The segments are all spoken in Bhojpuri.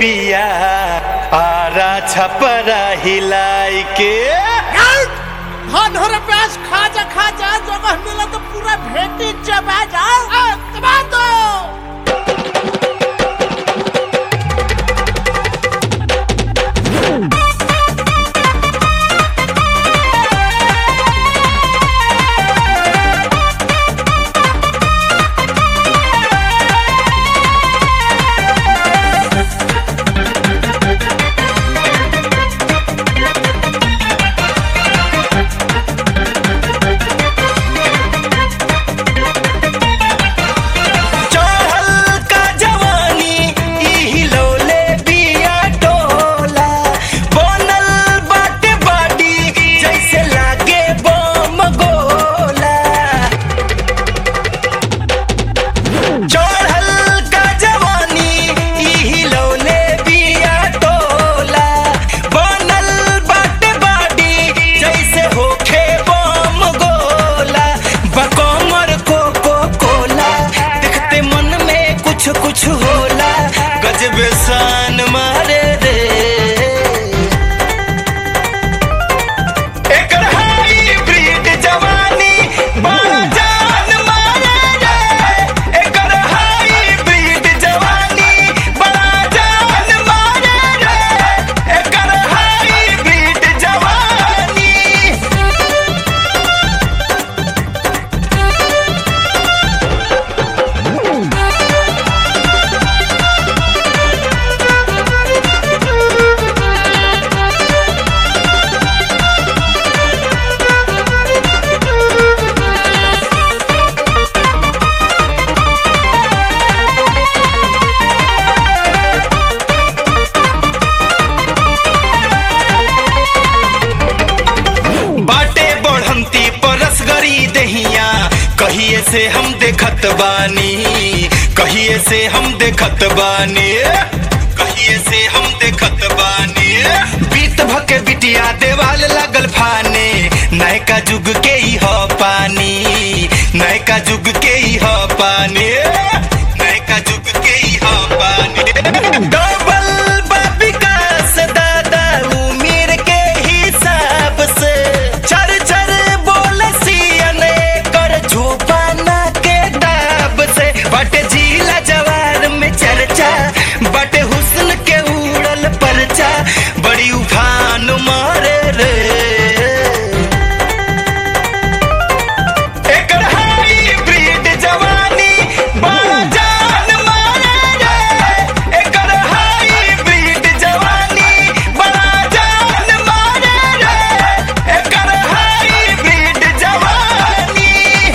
बिया आरा छपरा हिलाई के धन हो रुपयास खा जा खा जा जगह मिला तो पूरा भेटी चबा जाओ आ, दबा दो चढ़ल का जवानी ई हिलौले बिया टोला बनल बाटे बाडी जैसे लागे बम गोला चढ़ल का जवानी ई हिलौले बिया टोला बनल बाटे बाडी जैसे होखे बम गोला बकमर कोको कोला देखते मन में कुछ कुछ होला गजब शान मारे रे एकर हाइब्रिड जवानी बड़ा जान मारे रे एकर हाइब्रिड जवानी बड़ा जान मारे रे एकर हाइब्रिड जवानी बाटे बढ़ंती परस गरी दहिया कहिए से हम देखत बानी कहिए से हम देखत बानी कहिए से हम देखत बानी बीत भके बिटिया देवाल लागल फाने नयका जुग के ही ह पानी नयका जुग के ही ह पानी नयका जुग के ही ह पानी डबल विकास दादा उम्र के हिसाब से चर चर बोल सियने कर झोपाना के दाब से बट जिला जवार में चर्चा बट हुस्न के उड़ल परचा बड़ी उफान मारे रे एकर हाइब्रिड जवानी बड़ा जान मारे रे एकर हाइब्रिड जवानी बड़ा जान मारे रे एकर हाइब्रिड जवानी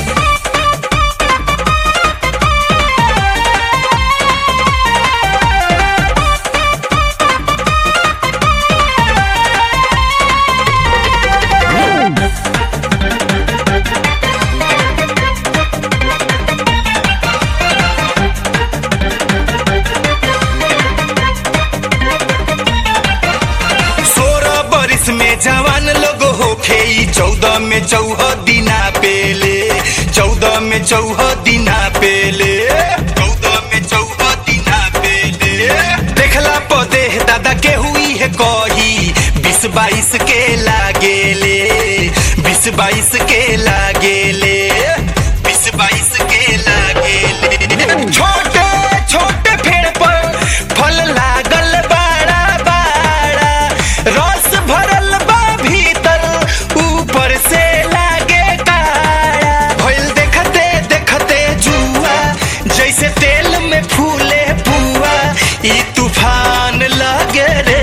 सोलह बरिस में जवान लोग होखे ई चौदह में चौह दिना पेले चौदह में चौह दिना पेले चौदह में चौह दिना पेले देखला पदे दादा के हुई है कही बीस बाईस के लागेले बीस बाईस के लागेले बीस बाईस के लागेले छोटे छोटे पेड़ पर फल लागल बाड़ा बाड़ा रस भरल बा भीतर ऊपर से लागे काड़ा भइल देखते देखते जुआ जैसे तेल में फूले पुआ ई तूफान लगे रे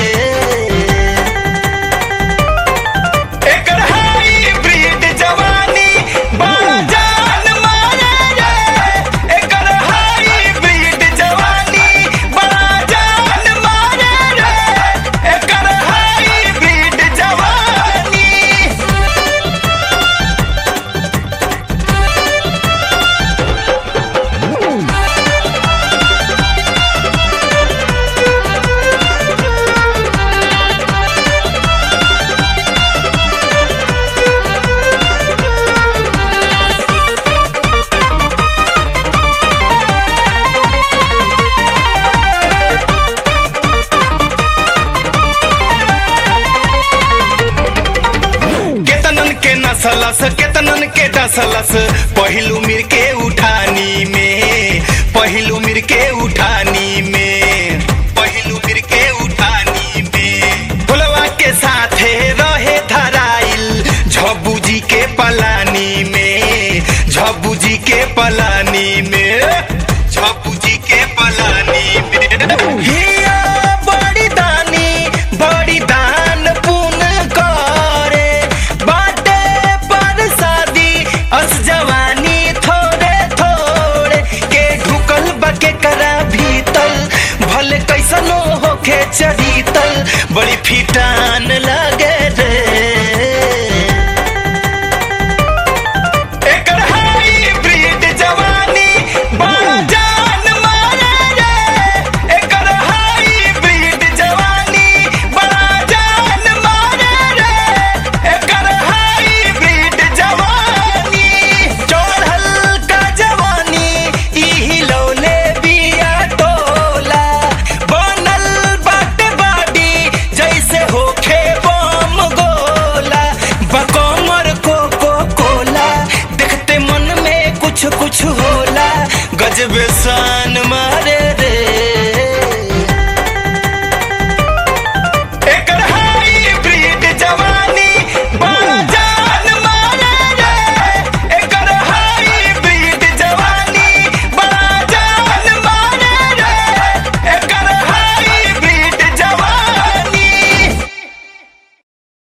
एकर हाइब्रिड जवानी बड़ा जान मारे रे एकर हाइब्रिड जवानी बड़ा जान मारे रे एकर हाइब्रिड जवानी डसलस केतनन के डसलस पहिलू मिर के उठानी में पहिलू मिर के उठानी में पहिलू मिर के उठानी में फुलवा के साथे रहे धराइल झब्बू जी के पलानी में झब्बू जी के पलानी में झब्बू जी के पलानी में हिया बड़ी दानी बड़ी दान पुण्य करे बाटे पर शादी अस जवानी थोड़े थोड़े के ढुकल बके करा भीतल भले कैसनो होके चढ़ीतल बड़ी फीटा